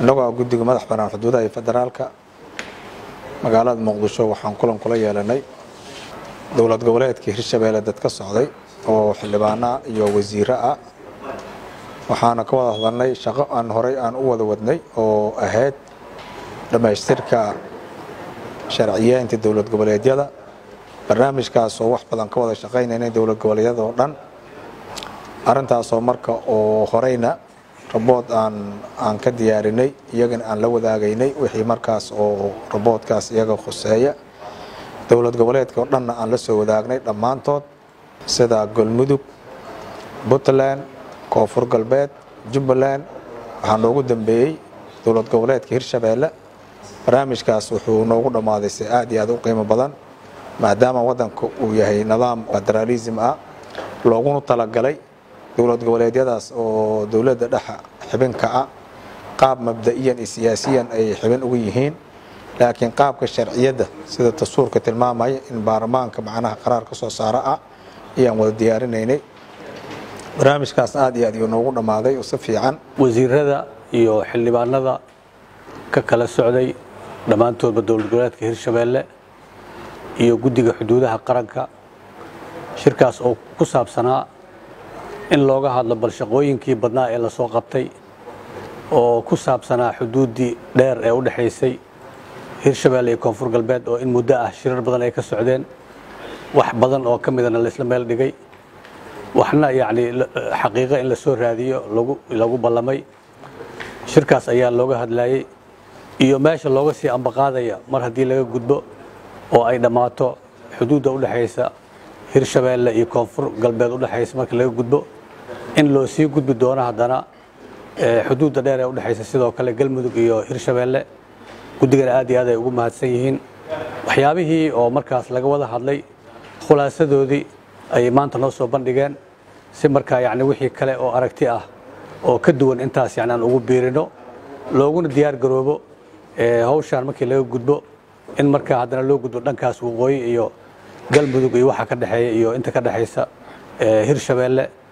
innagoo guddiga madax bannaan xuduudaha iyo federaalka magaalada muqdisho waxaan kulan kula yeelanay dowlad goboleedka hirshabeelle dad ka socday oo xildhibaana iyo wasiiro ah waxaana ka wada hadalnay shaqo aan horey aan u wada wadnay oo ahayd dhammaystirka sharciyeynta dowlad goboleedyada barnaamijkaas oo wax badan ka wada shaqaynaynay dowlad goboleedyada oo dhan arrintaasoo marka oo horeyna rabood aan aan ka diyaarinay iyagana aan la wadaagaynay wixii markaas oo raboodkaas iyaga khuseeya dowlad goboleedka oo dhanna aan la soo wadaagnay dhammaantood sida galmudug puntland koonfur galbeed jubbaland waxaa noogu dambeeyey dowlad goboleedka hirshabeelle barnaamijkaas wuxuu noogu dhammaaday si aad iyo aad u qiimo badan maadaama waddanka uu yahay nidaam federaalism ah looguna talagalay dowlad goboleedyadaas oo dowladda dhexa xibinka ah qaab mabda'iyan iyo siyaasiyan ay xibin ugu yihiin laakiin qaabka sharciyadda sida dastuurka tilmaamaya in baarlamaanka macnaha qaraar ka soo saaro ah ayaan wada diyaarinaynay barnaamijkaas aad iyo aad iyuu noogu dhammaaday oo si fiican wasiirada iyo xildhibaanada ka kala socday dhammaantoodba dowlad goboleedka hirshabeelle iyo guddiga xuduudaha qaranka shirkaas oo ku saabsanaa in looga hadlo bal shaqooyinkii badnaa ee lasoo qabtay oo ku saabsanaa xuduuddii dheer ee u dhexaysay hirshabeelle iyo koonfur galbeed oo in muddo ah shirar badan ay ka socdeen wax badan oo ka midana la isla meel dhigay waxna yacni xaqiiqo in la soo raadiyo lagu lagu ballamay shirkaas ayaa looga hadlayey iyo meesha looga sii ambaqaadaya mar haddii laga gudbo oo ay dhammaato xuduudda u dhexaysa hirshabeelle iyo koonfur galbeed u dhexaysa marka laga gudbo in loo sii gudbi doono haddana xuduudda dheer ee u dhexaysa sidoo kale galmudug iyo hirshabeelle guddigana aad iyo aad ay ugu mahadsan yihiin waxyaabihii oo markaas laga wada hadlay khulaasadoodii ayay maanta noo soo bandhigeen si markaa yacni wixii kale oo aragti ah oo ka duwan intaas yacni aan ugu biirino looguna diyaar garoobo hawshaan markii laga gudbo in markaa haddana loo gudbo dhankaas waqooyi iyo galmudug iyo waxa ka dhexeeya iyo inta ka dhexaysa hirshabeelle